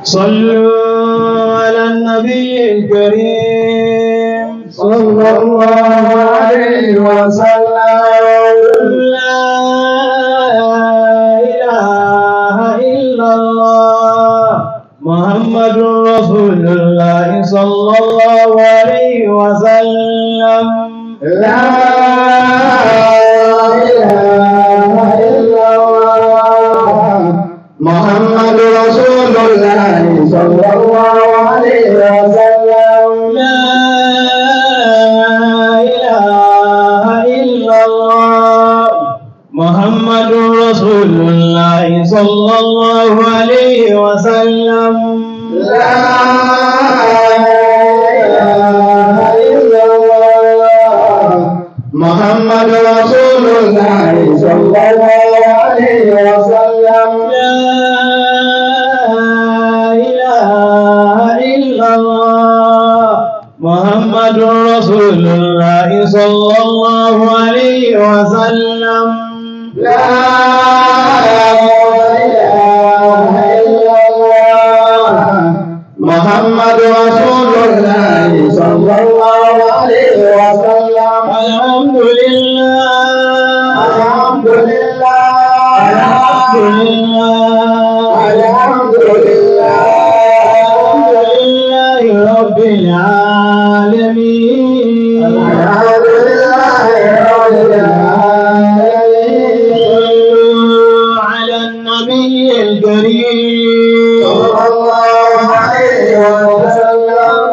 صلوا على النبي الكريم صلى الله عليه وسلم لا إله إلا الله محمد رسول الله صلى الله عليه وسلم لا إله إلا الله محمد رسول الله صلى الله عليه وسلم لا إله إلا الله محمد رسول الله صلى الله عليه وسلم لا إله إلا الله محمد رسول الله صلى الله عليه وسلم لا إله إلا الله محمد رسول الله صلى الله عليه وسلم لا إله إلا الله محمد رسول الله صلى الله عليه وسلم الحمد لله الحمد لله الحمد لله الحمد لله الحمد لله رب العالمين الحمد لله رب العالمين صلوا على النبي الكريم صلى الله عليه وسلم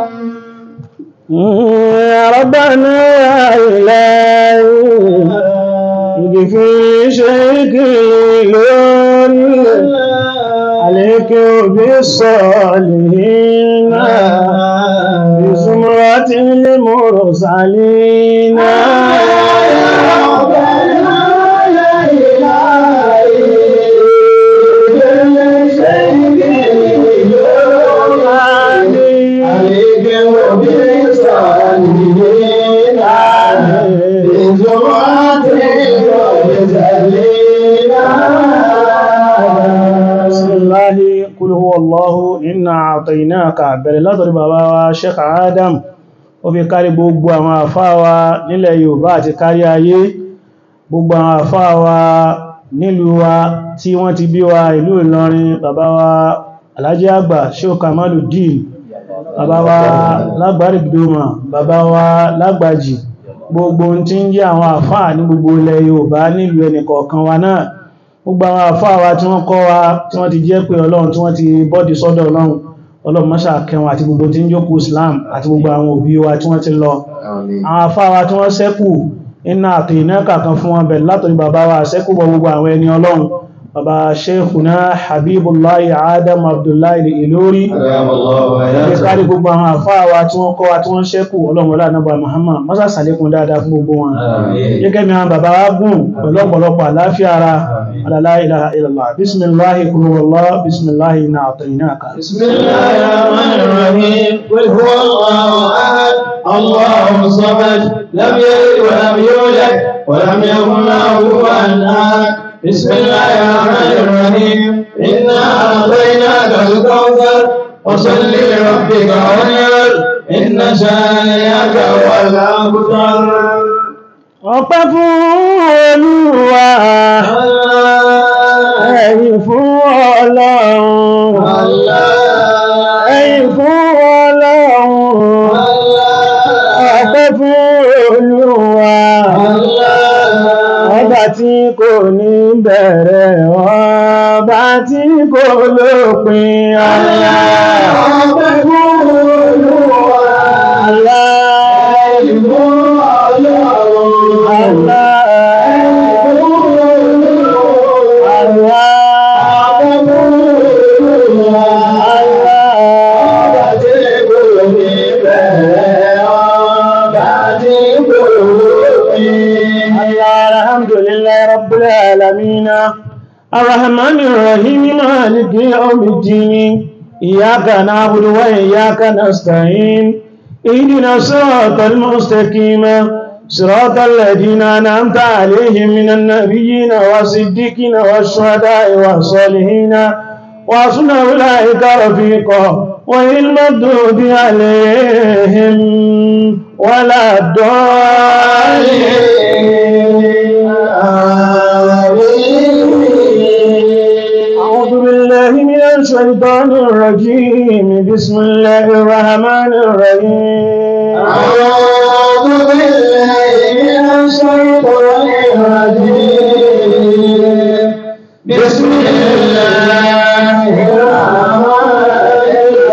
يا ربنا يا إلهي اغفر شيخي عليك بالصالحين بزمرة المرسلين بسم الله قل هو الله إنا أعطيناك bẹ̀rẹ̀ látọ̀rí bàbá wa Sheikh Adam ó fi kárí gbogbo àwọn àfáà wa nílẹ̀ Yorùbá àti kárí ayé gbogbo àwọn àfáà wa nílùú wa tí wọ́n ti bí wa ìlú Ìlọrin bàbá wa Alhaji Àgbà Sheikh Kamaluddin bàbá wa lágbàrí gbòmà bàbá wa lágbàjì gbogbo ohun tí ń jẹ́ àwọn àfáà ní gbogbo ilẹ̀ Yorùbá nílùú ẹnìkọ̀ọ̀kan wa náà gbogbo àwọn àfáà wa tí wọ́n kọ́ wa tí wọ́n ti jẹ́ pé Ọlọ́run tí wọ́n ti bọ́dì sọ́dọ̀ Ọlọ́run Ọlọ́run máṣà kẹwọn àti gbogbo tí ń jókòó Islam àti gbogbo àwọn òbí wa tí wọ́n ti lọ àwọn àfáà wa tí wọ́n ṣẹ́kù iná àti iná kàkan fún wọn bẹ̀rẹ̀ látọ̀rí bàbá wa ṣẹ́kù bọ gbogbo àwọn ẹni Ọlọ́run bàbá Sheikhuna Habibullahi Adam Abdullahi Ilori Ẹgbẹ́ kárí gbogbo àwọn àfáà wa tí wọ́n kọ́ wa tí wọ́n ṣẹ́kù Ọlọ́run wọlé ànábà Muhammad mọ́sá sàlékún dáadáa fún gbogbo wọn gẹ́gẹ́ bí àwọn bàbá wa gùn pẹ̀lú ọ̀pọ̀lọpọ̀ àláfíà ara la ilaha illallah bismillahi kul huwallah bismillahi inna a'tainaka بسم الله الرحمن الرحيم قل هو الله احد الله الصمد لم يلد ولم يولد ولم يكن له كفوا احد بسم الله الرحمن الرحيم انا اعطيناك الكوثر وصل لربك وانحر ان شانئك هو الابتر ọpẹ́ fún Olúwa ẹ̀yìn fún Ọlọ́run ẹ̀yìn fún Ọlọ́run ọpẹ́ fún Olúwa ọba tí kò ní bẹ̀rẹ̀ ọba tí kò lópin Allah ọpẹ́ fún Olúwa Allah ẹ̀yìn fún Ọlọ́run Allah alhamdulillahi rabbil alamin الرحمن الرحيم مالك يوم الدين إياك نعبد وإياك نستعين اهدنا الصراط المستقيم صراط الذين أنعمت عليهم من النبيين والصديقين والشهداء والصالحين وحسن أولئك رفيقا وإن المردود عليهم ولا الضالين أعوذ بالله من الشيطان الرجيم بسم الله الرحمن الرحيم أعوذ بالله من الشيطان الرجيم بسم الله الرحمن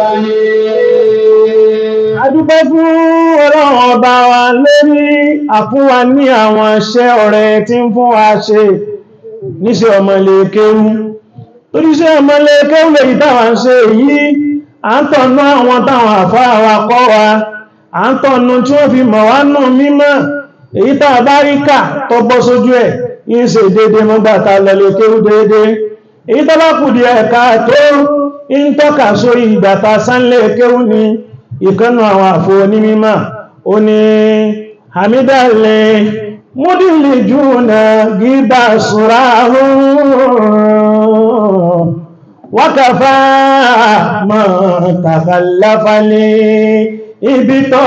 الرحيم adúpẹ́ fún ọlọ́run ọba wa lórí àfúnwa ní àwọn iṣẹ́ ọ̀rẹ́ tí ń fún wa ṣe níṣẹ́ ọmọlẹ́kẹ́rú torí iṣẹ́ ọmọlẹ́kẹ́rú lèyí táwa ń ṣe yìí à ń tọ̀nà àwọn táwọn àfáà wa kọ́ wa à ń tọ̀nà tí wọ́n fi mọ̀ wá nù mímọ̀ èyí tàà bá rí kà tó bọ́ sójú ẹ̀ yìí ṣe dédé mọ́gbàtà lọ́lẹ́kẹ́rú dédé èyí tó bá kù díẹ̀ ká tó ń tọ́ka sórí ìgbàta sánlẹ̀kẹ́rú ni ìkánnù àwọn àfò onímímọ̀ ó ní hamidalẹ̀ múdìlì jùnà gíbà ṣùra wákàfà mọ̀ tàkàláfàlẹ̀ ibi tọ́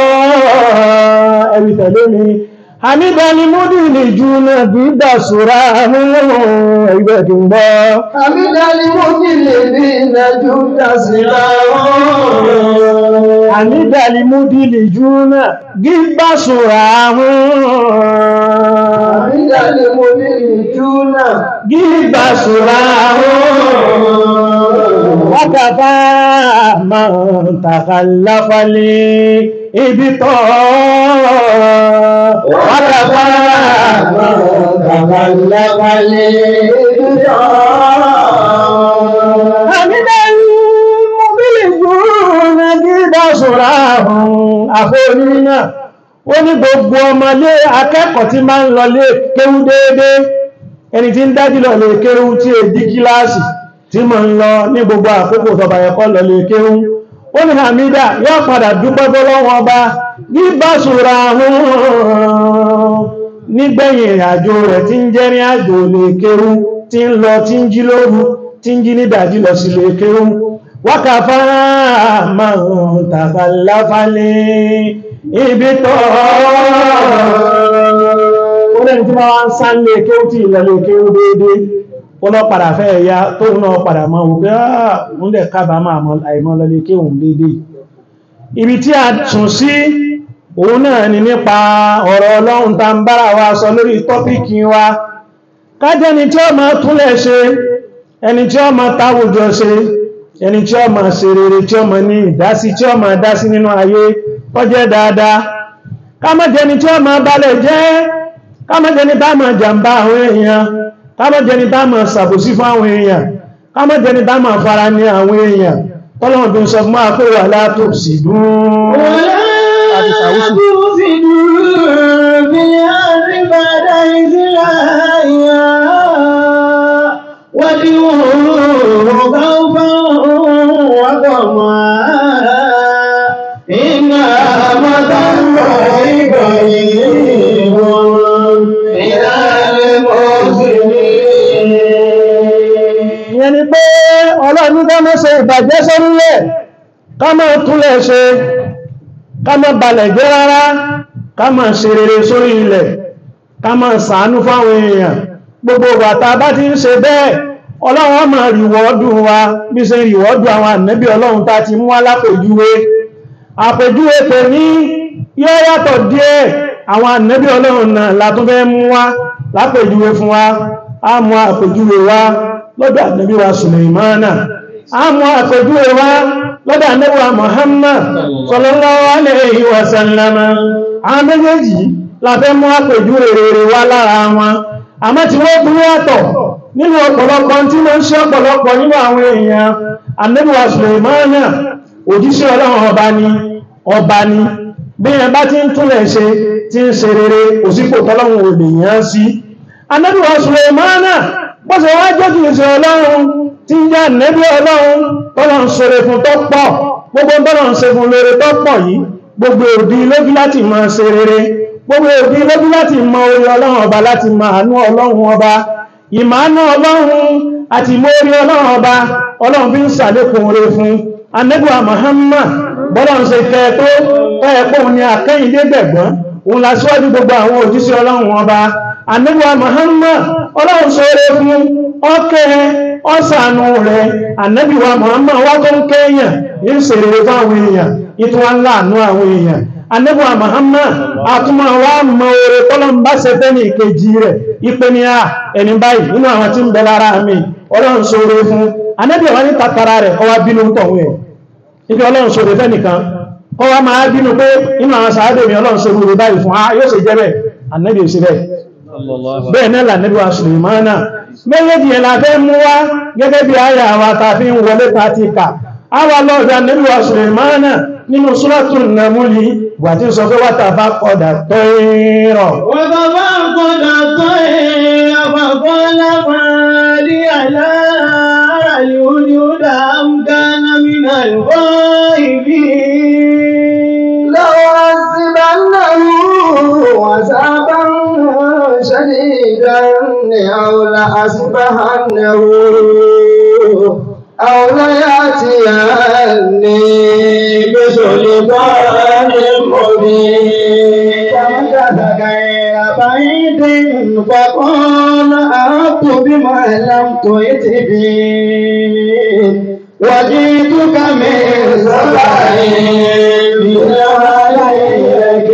ẹ̀rì tẹ̀lé mi hamidalẹ̀ múdìlì jùnà gíbà ṣùra ẹgbẹ́ kí ń gbọ́ Àmìdálí mú kí lè ní ìrìnàjò dásílá wọn. ànídàlì múdìlì jùnà gíbà ṣùra Àmìdálí mú ní ìjúnà. gíbà ṣùra wákàfà mọ̀ tàkàláfàlẹ̀ ibi tọ́ wákàfà mọ̀ tàkàláfàlẹ̀ ànídàlì múdìlì jùnà gíbà ṣùra àfóníná ó ní gbogbo ọmọlé akẹ́kọ̀ọ́ tí máa ń lọlé kéwú déédé ẹni tí ń dájú lọ lè kéwú tí è dí kíláàsì tí máa ń lọ ní gbogbo àkókò tọba ẹ̀kọ́ lọ lè kéwú ó ní Hamida yóò padà dúpẹ́ fọ́lọ́wọ́ ọba ní báṣùra nígbẹ̀yìn ìrìnàjò rẹ̀ tí ń jẹ́ ní àjò lè kéwú tí ń lọ tí ń jí lóru tí ń jí ní dájú lọ sí lè kéwú wákàfà máa ń tàkàláfálẹ̀ ibi tọ́ ó lẹ́ni tí wọ́n ń sá lè kí ó tí ìlọ̀lẹ̀ kí ó déédé ó lọ padà fẹ́ ẹ̀yà tó náà padà mọ́ òkè ààrùn lẹ̀ kábàámà àìmọ́ lọlẹ̀ kí òun déédé ibi tí a tún sí òun náà ni nípa ọ̀rọ̀ ọlọ́run tá ń bára wa sọ lórí tọ́pìkì wa kájẹ́ni tí ó máa túnlẹ̀ ṣe ẹni tí ó máa táwùjọ ṣe ẹni tí ó máa ṣe rere tí ó máa ní ìdásí tí ó máa dásí nínú ayé tó jẹ́ dáadáa ká má jẹni tí ó máa balẹ̀ jẹ́ ká má jẹni tá máa jàmbá àwọn èèyàn ká má jẹni tá máa ṣàbòsí fún àwọn èèyàn ká má jẹni tá máa fara ní àwọn èèyàn tọ́lọ́wọ́n tó ń sọ fún máa pé wà látò sí dùn àti sàwùsù ìyẹn ni pé ọlọ́run ká má ṣe ìbàjẹ́ sórílẹ̀ ká má túnlẹ̀ ṣe ká má balẹ̀ jẹ́ rárá ká má ṣe rere sórí ilẹ̀ ká má ṣàánú fáwọn èèyàn gbogbo bàtà bá ti ń ṣe bẹ́ẹ̀ ọlọ́run á máa rìwọ́dù wa bí ṣe rìwọ́dù àwọn ànẹ́bí ọlọ́run tá ti mú wá lápèjúwe àpèjúwe pè ní yóò yàtọ̀ díẹ̀ àwọn ànẹ́bí ọlọ́run náà látún fẹ́ mú wá lápèjúwe fún wa á mú àpèjúwe wá lọ́dọ̀ ànẹ́bí wa Sùlẹ̀mánà á mú àpèjúwe wá lọ́dọ̀ ànẹ́bí wa Muhammad sallallahu alayhi wa sallama àwọn méjèèjì la fẹ́ mú àpèjúwe rere wá lára wọn àmọ́ tí wọ́n kú yàtọ̀ nínú ọ̀pọ̀lọpọ̀ tí wọ́n ń ṣe ọ̀pọ̀lọpọ̀ nínú àwọn èèyàn ànẹ́bí wa Sùlẹ̀mánà òjíṣẹ́ ọlọ́run ọba ni ọba ni bí ẹ bá ti ń túnlẹ̀ ṣe tí ń ṣe rere òsípò tọ́lọ́run ò lè yán sí ànẹ́bí wa Sùlẹ̀mánà bọ́sẹ̀ wá jẹ́ kìí ṣe ọlọ́run tí ń jẹ́ ànẹ́bí ọlọ́run tọ́lọ̀ ń ṣeré fún tó pọ̀ gbogbo tọ́lọ̀ ń ṣe fún lóore tó pọ̀ yìí gbogbo òdí lójú láti máa ṣe rere gbogbo òdí lójú láti mọ orí ọlọ́run ọba láti máa àánú ọlọ́run ọba ìmáàánú ọlọ́run àti mórí ọlọ́run ọba ọlọ́run fi ń sàlékún oore fún anẹ́bùwà Muhammad bọ́lọ́run ṣe kẹ́ tó ẹ̀ẹ́pọ̀ ní akẹ́yìndé gbẹ̀gbọ́n òun la síwájú gbogbo àwọn òjíṣẹ́ ọlọ́run ọba anẹ́bùwà Muhammad ọlọ́run ṣoore fún ọkẹ́ ọ̀sánú rẹ̀ anẹ́bùwà Muhammad wá tó ń kẹ́yàn ní ìṣèrè fáwọn èèyàn ìtúwà ńlá àánú àwọn èèyàn anẹ́bùwà Muhammad àtúmọ̀ wá mọ oore tọ́lọ́n bá ṣe fẹ́ ní ìkejì rẹ̀ ipé ní à ẹni báyìí nínú àwọn tí ń bẹ lára mi ọlọ́run ṣoore fún anẹ́bùwà wá ní tàtàrà rẹ̀ ọwá bínú tọ̀hún ẹ̀ ibi ọlọ́run ṣoore fẹ́ nìkan ọwá máa bínú pé inú àwọn sàádé mi ọlọ́run ṣe rúrú báyìí fún ah yóò ṣe jẹ́ bẹ́ẹ̀ anẹ́bì ò sí bẹ́ẹ̀ bẹ́ẹ̀ náà lànẹ́bì wa Sùlèmánà méjèèjì yẹn la fẹ́ mú wá gẹ́gẹ́ bí àyà wa ta fi ń wọlé ta ti kà àwa lọ́ọ̀dọ̀ anẹ́bì wa Sùlèmánà nínú Suratul Namli wà tí ń sọ pé wátà bá kọ̀dà tó rọ̀ وتفقد الطير فقال ما لي لا أرى الهدهد أم كان من الغائبين لأعذبنه عذابا شديدا أو لأصبحنه أو ليأتيني بسلطان مبين فمكث غير بعيد فقال أردت بما لم تئت به وجئتك من سبع بنبأ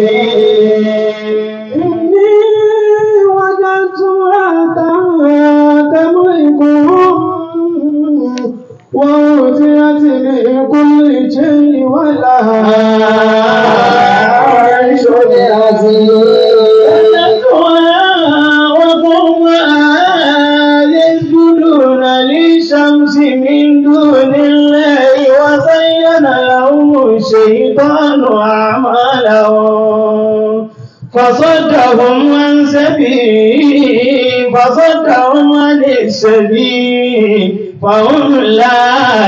إني وجدت امرأة تملكهم وأوتيت من كل شيء ولها عرش عظيم يسجدون للشمس من دون الله وزين لهم الشيطان أعمالهم فصدهم عن سبيل فصدهم عن السبيل فهم لا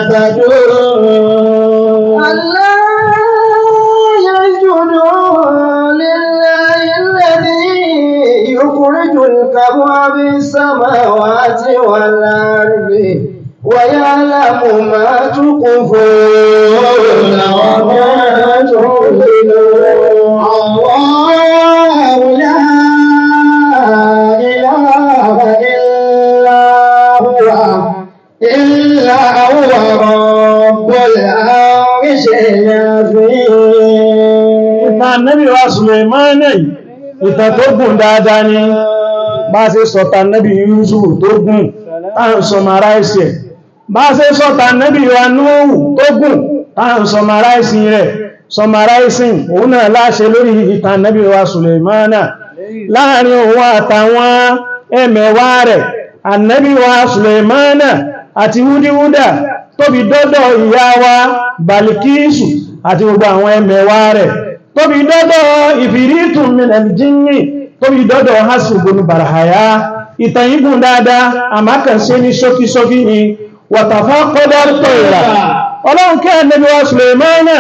يهتدون ألا يسجدوا لله الذي يخرج الكبوى بالسماوات والأرض ويعلم ما تخفون وما تعلنون الله لا إله إلا هو إلا هو رب العرش العظيم ìta nẹ́bí wa Sùlèmánà yìí ìtàn tó gùn dáadáa ni bá ṣe sọ̀tà nẹ́bí Yúsùfù tó gùn táà sọmaráìsì ẹ̀ bá ṣe sọ̀tà nẹ́bí wa Núhù tó gùn táà sọmaráìsì rẹ̀ sọmaráìsì òun náà láṣẹ lórí ìtàn nẹ́bí wa Sùlèmánà láàrin òun àtàwọn ẹmẹ̀wà rẹ̀ ànẹ́bí wa Sùlèmánà àti wúdíwúdà tóbi dọ́dọ̀ ìyá wa Balikisu àti gbogbo àwọn ẹmẹ̀wà rẹ̀ tóbi dọ́dọ̀ ìfìrítù minal jinni tóbi dọ́dọ̀ hasubunu barahaya ìtàyígùn dáadáa àmákànṣe ní ṣókíṣókí ni wàtàfà kọ́dá tó ìrà ọlọ́run kẹ́ ẹ̀nẹ́bí wa Sùlèmánà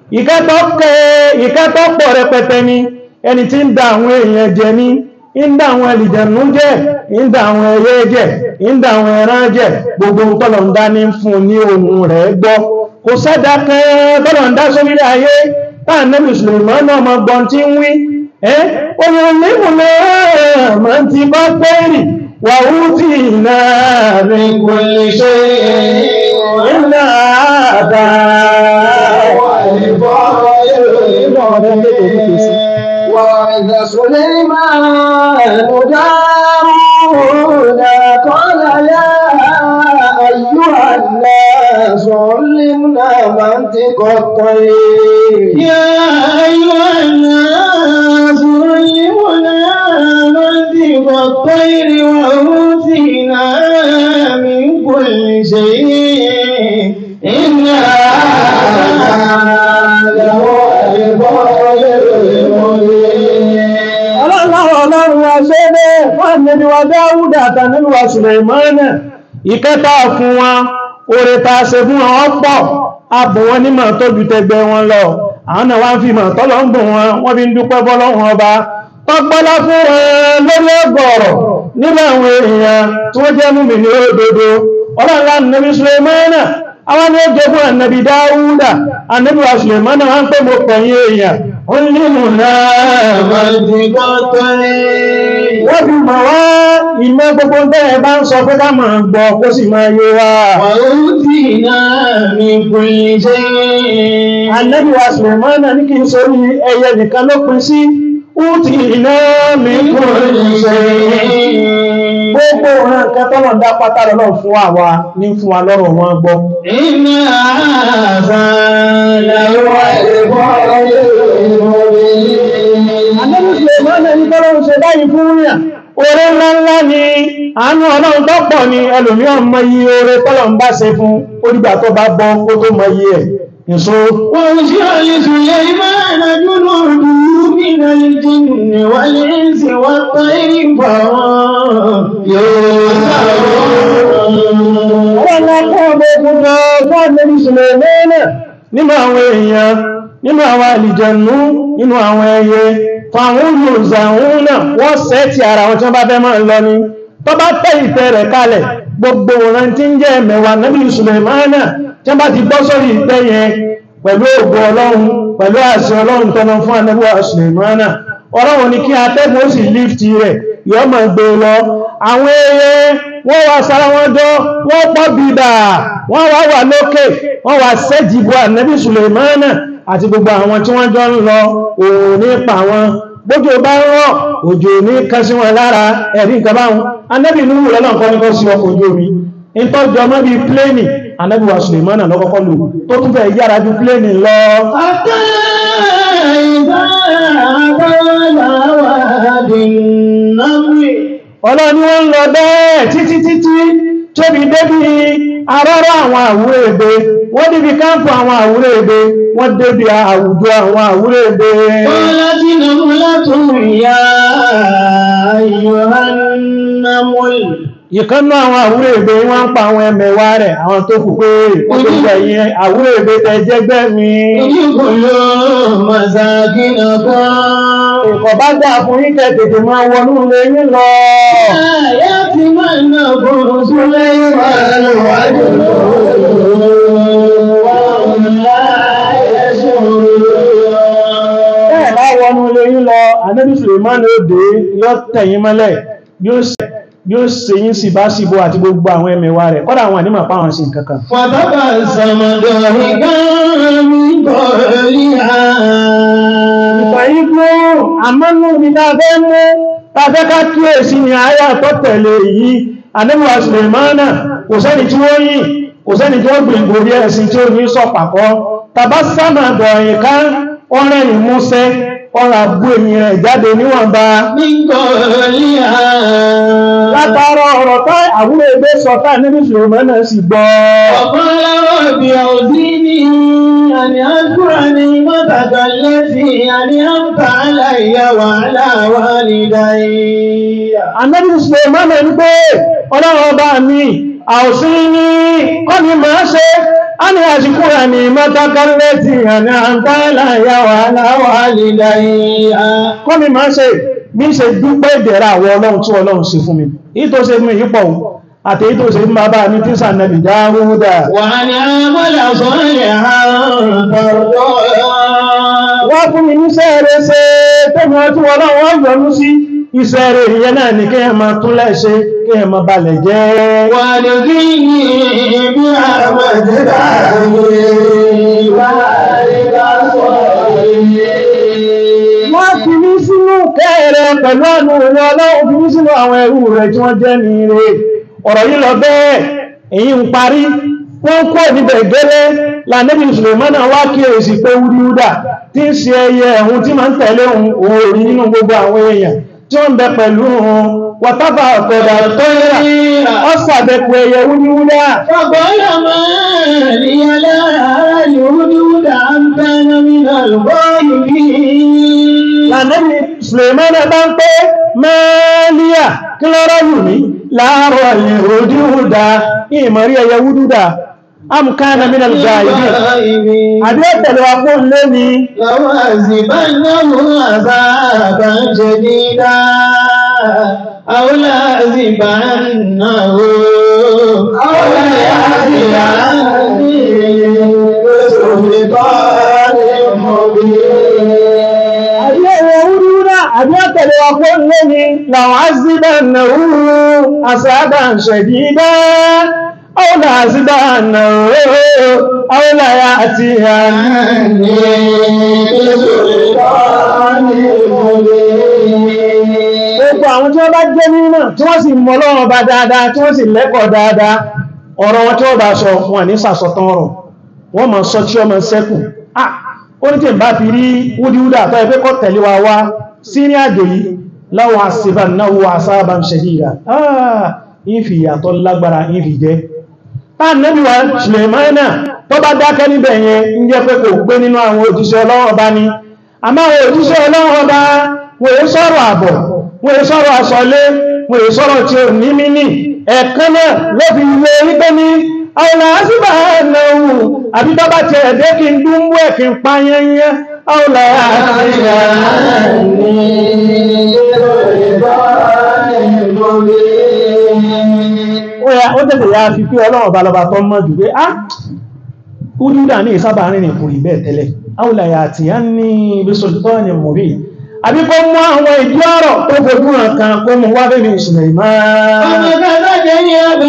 ìkátọ́ pọ̀ rẹpẹtẹ ni ẹni tí ń da àwọn èèyàn jẹ ní ń da àwọn ẹlìjẹ̀nú jẹ ń da àwọn ẹyẹ jẹ ń da àwọn ẹran jẹ gbogbo tọ́lọ̀ ń dá ní fún ní ohun rẹ̀ gbọ́ kò sẹ́dá kan tọ́lọ̀ ń dá sórílẹ̀ ayé táà nẹ́bí Sùlèmánà ọmọ gbọ́n tí ń wí ẹ́ oyin onímùlẹ̀ ma ti bá pẹ́rì wà ó tí iná rí kò lè ṣe iná àdá وإذا سليمان داود قال يا أيها الناس علمنا منطق الطير يا أيها الناس علمنا منطق الطير وأوتينا من كل شيء إن هذا لهو الفضل المبين ọlọ́run ọlọ́run wa ṣe bẹ́ fún ànẹ́bí wa Dáúdà àtànẹ́bí wa Sùlèmánà ìkẹta fún wọn oore ta ṣe fún wọn ọ̀pọ̀ abù wọn nímọ̀ tó ju tẹgbẹ́ wọn lọ àwọn náà wá ń fi mọ̀ tọ́lọ ń bùn wọn wọ́n fi ń dúpẹ́ bọ́lọ́run ọba tọ́gbọ́lá fún wọn lórí ọgọ̀rọ̀ nínú àwọn èèyàn tí wọ́n jẹ́ mú mi ní òdodo ọlọ́nlá nàbí Sulaimana àwọn ni ó jogún ànàbí Dáúdà ànàbí wa Sulaimana wọ́n pè mọ́ pẹ̀yìn èèyàn ó ní mù náà wọ́n fi mọ̀ wá ìmọ̀ gbogbo bẹ́ẹ̀ bá ń sọ pé ká máa gbọ́ kó sì máa yé wa ànàbí wa Sulaimana ní kí n sórí ẹyẹ nìkan ló pín sí Útì iná mi kò ṣe gbogbo ọ̀ràn nǹkan tọ́lọ̀ dá pátá lọ́nà fún àwa ní fún wa lọ́rọ̀ wọn gbọ́. Iná àzàlàwà Adébùsùlẹ̀ mọ́nà ní tọ́lọ̀ ṣe báyìí fún yà. Oore ńláńlá ni àánú ọlọ́run tó pọ̀ ni ẹlòmí ọmọ yí oore tọ́lọ̀ ń bá ṣe fún orígbà tó bá bọ́ kó tó mọ yí ẹ̀. Èso wọ́n ṣe àlèsù lè máa rájú lóòdù nínú ìjìnlẹ̀ wà lè ṣe wá tọ́ ìgbà wọn yóò wọ́n lápọ̀ ọmọ fún Adébùsùlẹ̀ mọ́nà nínú àwọn èèyàn nínú àwọn àlìjẹ̀nú nínú àwọn ẹyẹ fàwọn olùzàún náà wọ́n sẹ́ ti ara wọn tí wọ́n bá fẹ́ máa lọ ní tó bá tẹ́ ìtẹ́ rẹ̀ kalẹ̀ gbogbo wọn tí ń jẹ́ mẹ́wàá nábì Sùlẹ̀mánà tí wọ́n bá ti gbọ́ sórí ìtẹ́ yẹn pẹ̀lú ògo ọlọ́run pẹ̀lú àṣẹ ọlọ́run tọ́nà fún ànábì Sùlẹ̀mánà ọlọ́run ní kí atẹ́gùn ó sì lífti rẹ̀ yọ́ máa gbé lọ àwọn ẹyẹ wọ́n wá sára wọn jọ wọ́n pọ̀ bìdà wọ́n wá wà lókè wọ́n wá sẹ́jìbò ànábì Sùlẹ̀mánà àti gbogbo àwọn tí wọ́n jọ ń lọ òun nípa wọn bójú bá ń rọ̀ òjò ní kan sí wọn lára ẹ̀rí nǹkan báwọn anẹ́bì ní wùlọ́ náà kọ́ ní kọ́ sí ọkọ̀ ojú omi in tó jọ mọ́ bí pléènì anẹ́bì wa Sùlẹ̀mánà lọ́kọ́kọ́ lò tó tún fẹ́ yára ju pléènì lọ Àtà ìbá àbáwà dìnnàmì ọlọ́ni wọ́n ń lọ bẹ́ẹ̀ títí títí tóbi débi arọ́rọ́ àwọn àwúrẹ́ èdè wọ́n débi káńpù àwọn àwúrẹ́ èdè wọ́n débi àwùjọ àwọn àwúrẹ́ èdè قالت نملة يا أيها النمل ìkánnú àwọn àwúrẹ́ èdè wọ́n ń pa àwọn ẹmẹ̀wà rẹ̀ àwọn tó kù pé olùgbẹ̀yìn àwúrẹ́ èdè tẹ jẹ́gbẹ́ mi ادخلوا مساكنكم ìkọ̀ bá dà fún yíkẹ́ tètè máa wọnú ilé yín lọ يأتمنكم سليمان وجنوده وهم لا يشعرون bẹ́ẹ̀ bá wọnú ilé yín lọ Ànábì Sùlẹ̀mánù òde yóò tẹ̀yìn mọ́lẹ̀ yóò ṣe yóò ṣe yín sí bá síbò àti gbogbo àwọn ẹmẹ̀wà rẹ̀ kọ́dà àwọn ànímọ̀ páwọn sí nǹkan kan فتبسم ضاحكا من قولها ìfàyí fún àmọ́nú mi dáfẹ́ mú tàbẹ́ ká kíyèsí ni àyà tó tẹ̀lé yìí Ànábì wa Sùlẹ̀mánà kò sẹ́ni tí ó yìn kò sẹ́ni tí ó gbìngbò bí ẹ̀sìn tí ó ní sọ pàkọ́ tàbá sáàmà dọ̀yìn ká ọ̀rẹ́rìn músẹ́ ọ̀rọ̀ àbú èyí rẹ̀ jáde níwọ̀nba من قولها látara ọ̀rọ̀ tá àwúrẹ́ ẹgbẹ́ sọ tá Ànábì Sùlẹ̀mánà sì gbọ́ وقال رب أوزعني أن أذكر نعمتك التي أنعمت علي وعلى والدي Ànábì Sùlẹ̀mánà ní pé ọlọ́run ọba mi àòsí ní kọ́ni máa ṣe a ní àṣíkú rẹ̀ ní mọ́tàkálẹ̀ tí àní àǹtàlà yàwó aláwọ̀ alìdáyà kọ́ni máa ṣe bí ṣe dúpẹ́ ìdẹ̀ra àwọ ọlọ́run tí ọlọ́run ṣe fún mi èyí tó ṣe fún mi yípo àti èyí tó ṣe fún bàbá mi tí sànàbì dáhúdà وأن أعمل صالحا ترضاه wọ́n fún mi níṣẹ́ rẹ̀ ṣe tẹ́mi ọtí ọlọ́run yọ́nú sí iṣẹ́ rẹ̀ ìyẹn náà ní kéèyàn máa tún lẹ́ṣe kéèyàn máa balẹ̀ jẹ́ وادخلني برحمتك في عبادك الصالحين wọ́n fi mí sínú kẹ́ẹ̀rẹ pẹ̀lú ọ̀nà ìrìn ọlọ́run fi mí sínú àwọn ẹrú rẹ̀ tí wọ́n jẹ́ ní ire ọ̀rọ̀ yìí lọ bẹ́ẹ̀ èyí ń parí wọ́n kó níbẹ̀ gẹ́lẹ́ lànẹ́bí Sùlẹ̀mánà wá kí èsì pé wúdiwúdà tí ń ṣe ẹyẹ ẹ̀hun tí máa ń tẹ̀lé òun òòrì nínú gbogbo àwọn èèyàn tí wọ́n ń bẹ pẹ̀lú òun wọ́tábà ọ̀pẹ̀dà tó yà ọ́ sàbẹ̀kù ẹyẹ wúdiwúdà فقال ما لي لا الهدهد أم كان من الغائبين lànẹ́bí Sùlẹ̀mánà bá ń pé mẹ́líà kí lọ́rọ̀ yù mí láàárọ̀ ẹ̀yìn òdíhùdá ìmọ̀rí ẹyẹ wúdúdà am kana min al-ghaibin àbí ẹ̀tẹ̀lẹ̀ wa fún lé ní لوازبنه عذابا شديدا أو لازبنه أو ليأتينه بسلطان مبين àbí ẹ̀rẹ̀ wúrúwúrá àbí ẹ̀tẹ̀lẹ̀ wa fún lé ní làwọn azibannahu azaban shadida aw lazibannahu aw la ya'tiyannahu Gbogbo àwọn tí wọ́n bá jẹ́ mímọ̀ tí wọ́n sì mọ̀ Ọlọ́run bá dáadáa tí wọ́n sì lẹ́kọ̀ọ́ dáadáa ọ̀rọ̀ wọn tí wọ́n bá sọ wọn ní sàsọtán ọ̀rọ̀ wọ́n mọ̀ sọ tí ọmọ sẹ́kù ah ó ní tí n bá fi rí wúdíwúdà tó ẹgbẹ́ kọ́ tẹ̀lé wa wá sí ní àjò yìí láwọn àṣìbà náà wọ àṣàbà ń ṣẹ̀díra ah ìfì ìyàtọ̀ lágbára ìfì jẹ́ tá nẹ́bí wa Sùlẹ̀mánà tó bá dákẹ́ níbẹ̀ yẹn ń jẹ́ pé kò gbé nínú àwọn òjíṣẹ́ Ọlọ́run ọba ni àmọ́ àwọn òjíṣẹ́ Ọlọ́run ọba wọ́n èé sọ̀rọ̀ àbọ̀ wọ́n èé sọ̀rọ̀ àsọlé wọ́n èé sọ̀rọ̀ tí ó ní mímí ẹ̀kan náà ló fi ilé wípé ní àwọn àṣìbà náà àbí bá bá ti ẹ̀dẹ́ kí n dúnbú ẹ̀ kí n pa yẹnyẹ àwọn àṣìbà ó tẹ̀lẹ̀ ya fi pé Ọlọ́run ọba lọba tó mọ́ jù pé á Údúdà ní ìsábà rìn ìkùnrin bẹ́ẹ̀ tẹ́lẹ̀ áwùláyà àti yá ní ibi sọ̀tọ́ ni mọ̀ rí àbí kó mú àwọn ìdí ọ̀rọ̀ tó fojú hàn kan kó mú wá bẹ́ẹ̀ ìṣẹ̀lẹ̀ ìmáà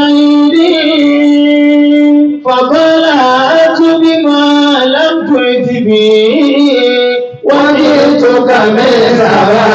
فقال أت بما لم تؤت به وجئتك من سبأ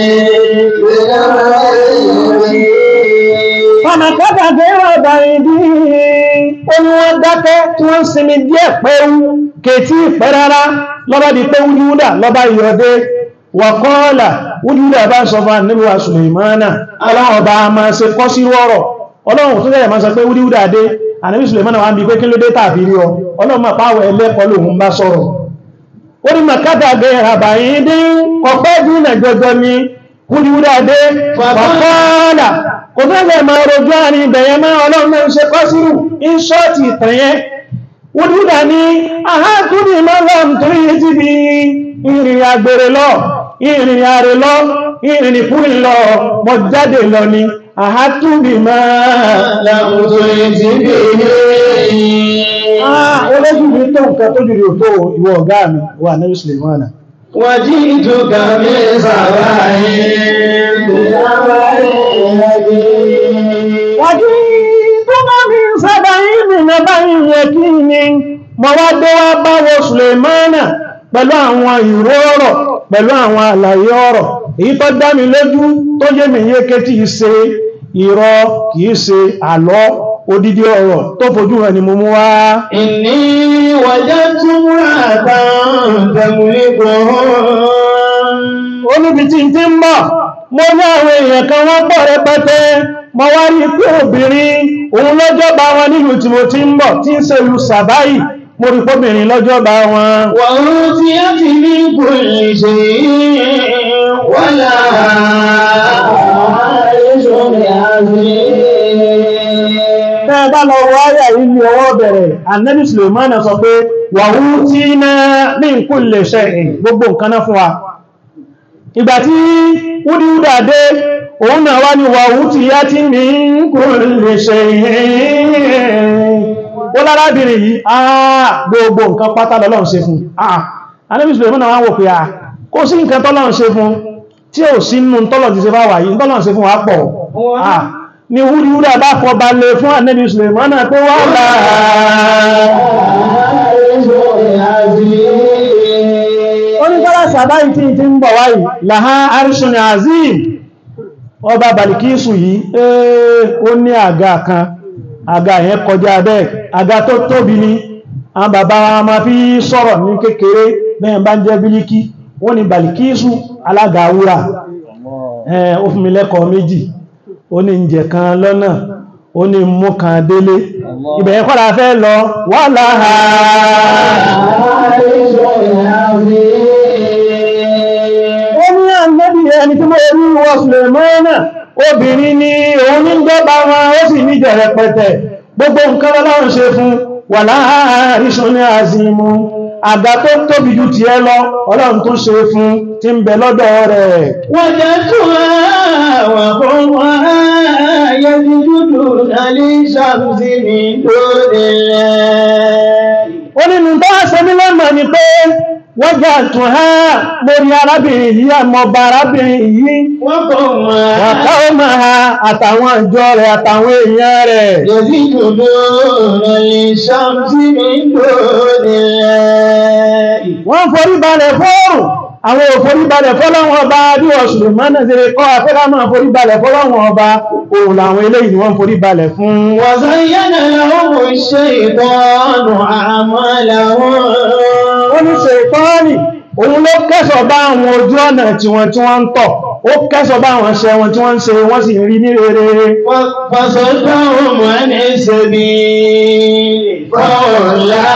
ọmọ kẹta gẹ́rọ ọ̀bàrin bí ó ní wọ́n dákẹ́ tí wọ́n sinmi díẹ̀ pẹ́rú kètí ìpẹ́ rárá lọ́bá di pé wúdíwúdà lọ́bá ìyọdé wọ̀kọ́ọ̀lá wúdíwúdà bá sọ fún àníbíwá Sùlèmánà ọlọ́run ọba máa ṣe kọ́ sí rọ́rọ̀ ọlọ́run tó tẹ́lẹ̀ máa sọ pé wúdíwúdà dé àníbí Sùlèmánà wá ń bí pé kí ló dé tàbí rí ọ ọlọ́run máa pàwọ̀ ẹlẹ́kọ́ lòun bá sọ̀rọ̀ ó ní màkátà gẹ àbàyìn dín ọpẹ́ dínà jọjọ ni wúdíwúdà dé wọ̀kọ́ọ̀lá kò fẹ́lẹ̀ máa rojú àrin ìbẹ̀yẹ máa ọlọ́run náà ṣe kọ́ sírù in ṣọ́ọ̀tì ìtànyẹ wúdúdà ní àhákùnrin lọ́lọ́m tó yí ti bí ìrìn àgbèrè lọ ìrìn àrè lọ ìrìn ìfúrin lọ mọ̀ jáde lọ ni àhákùnrin máa lámùtò ìtìbí olójú mi tó nǹkan tó jùlọ tó ìwọ ọ̀gá mi wà ní Sùlèmánà وجئتك من سبأ بنبأ يقين wájú tó bá mi ń sábà ìrìn náà bá ìyẹ kí ni mọ̀ wá dé wá bá wọ Sùlèmánà pẹ̀lú àwọn ìró ọ̀rọ̀ pẹ̀lú àwọn àlàyé ọ̀rọ̀ èyí tó dá mi lójú tó yé mi yéké tí í ṣe irọ́ kìí ṣe àlọ́ odidi ọ̀rọ̀ tó fojú hàn ni mo mú wá إني وجدت امرأة تملكهم olúbi tí ń tí ń bọ̀ mo ní àwọn èèyàn kan wọ́n pọ̀ rẹpẹtẹ mo wá rí pé obìnrin òun lọ́jọ́ba wọn nílùú tí mo ti ń bọ̀ tí ń ṣe lu sàbáyì mo rí pọ́bìnrin lọ́jọ́ba wọn وأوتيت من كل شيء ولها عرش عظيم Tẹ́ bá lọ wọ ayà yìí ní ọwọ́ bẹ̀rẹ̀, Annabi Suleiman sọ pé, wàhú tí náà ní ìkú lè ṣe gbogbo nǹkan náà fún wa. Ìgbà tí Wúdíwúdà dé, òun náà wá ní wàhú tí yá tí ní ìkú lè ṣe ó lárábìnrin yìí, àà gbogbo nǹkan pátá lọ́lọ́run ṣe fún. Àà, Annabi Suleiman wá wò pé à, kó sí nǹkan tọ́lọ́run ṣe fún, tí ò sí nínú tọ́lọ̀ ti ṣe fáwà yìí, tọ́lọ́run ṣe fún wa pọ̀. Àà, ni wúríwúrá bá fọ́ bá lè fún ànẹ́bí Sùlèmánà pé wà oníkọ́lá sàbáyì tí tí ń bọ̀ wáyìí láhá arṣùn azim ọba Balikisu yìí ee ó ní àga kan àga yẹn kọjá bẹ́ẹ̀ àga tó tóbi ní àwọn bàbá wa ma fi sọ̀rọ̀ ní kékeré bẹ́ẹ̀ bá ń jẹ́ bílíkì wọ́n ní Balikisu alága wúrà ẹ̀ ó fún mi lẹ́kọ̀ọ́ méjì ó ní ìjẹ̀ kan lọ́nà ó ní mú kan délé ibẹ̀ kọ́lá fẹ́ lọ wà láàá ó ní ànẹ́bì ẹni tí mo rí wọ Sùlẹ̀mánà obìnrin ni òun ní gbọ́bà wọn ó sì ní jẹ̀rẹ̀ pẹ̀tẹ̀ gbogbo nǹkan lọ́lọ́run ṣe fún wà láàárín ṣọ́ní àzìmú àga tó tóbi jù ti ẹ lọ ọlọ́run tó ṣe fún tí ń bẹ lọ́dọ̀ rẹ̀ وجدتها وقومها يسجدون للشمس من دون الله ó nínú tó wá ṣe mí lọ́mọ̀ ni pé wọ́n jà tún ha lórí arábìnrin yìí àmọ́ba arábìnrin yìí وقومها wàká ó máa ha àtàwọn ìjọ rẹ̀ àtàwọn èèyàn rẹ̀ يسجدون للشمس من دون الله wọ́n forí balẹ̀ fóòrùn àwọn òforí balẹ̀ fọ́lọ́wọ́n ọba bí ọ̀ṣùlù mọ́nà ṣe kọ́ afẹ́ká máa forí balẹ̀ fọ́lọ́wọ́n ọba òun làwọn eléyìí ni wọ́n forí balẹ̀ fún وزين لهم الشيطان أعمالهم ó ní ṣètọ́ọ̀nì òun ló kẹ́sọ̀ bá àwọn ojú ọ̀nà tí wọ́n tí wọ́n ń tọ̀ ó kẹ́sọ̀ bá àwọn ṣẹ́ wọn tí wọ́n ń ṣe wọ́n sì rí ní rere فصدهم عن السبيل فهم لا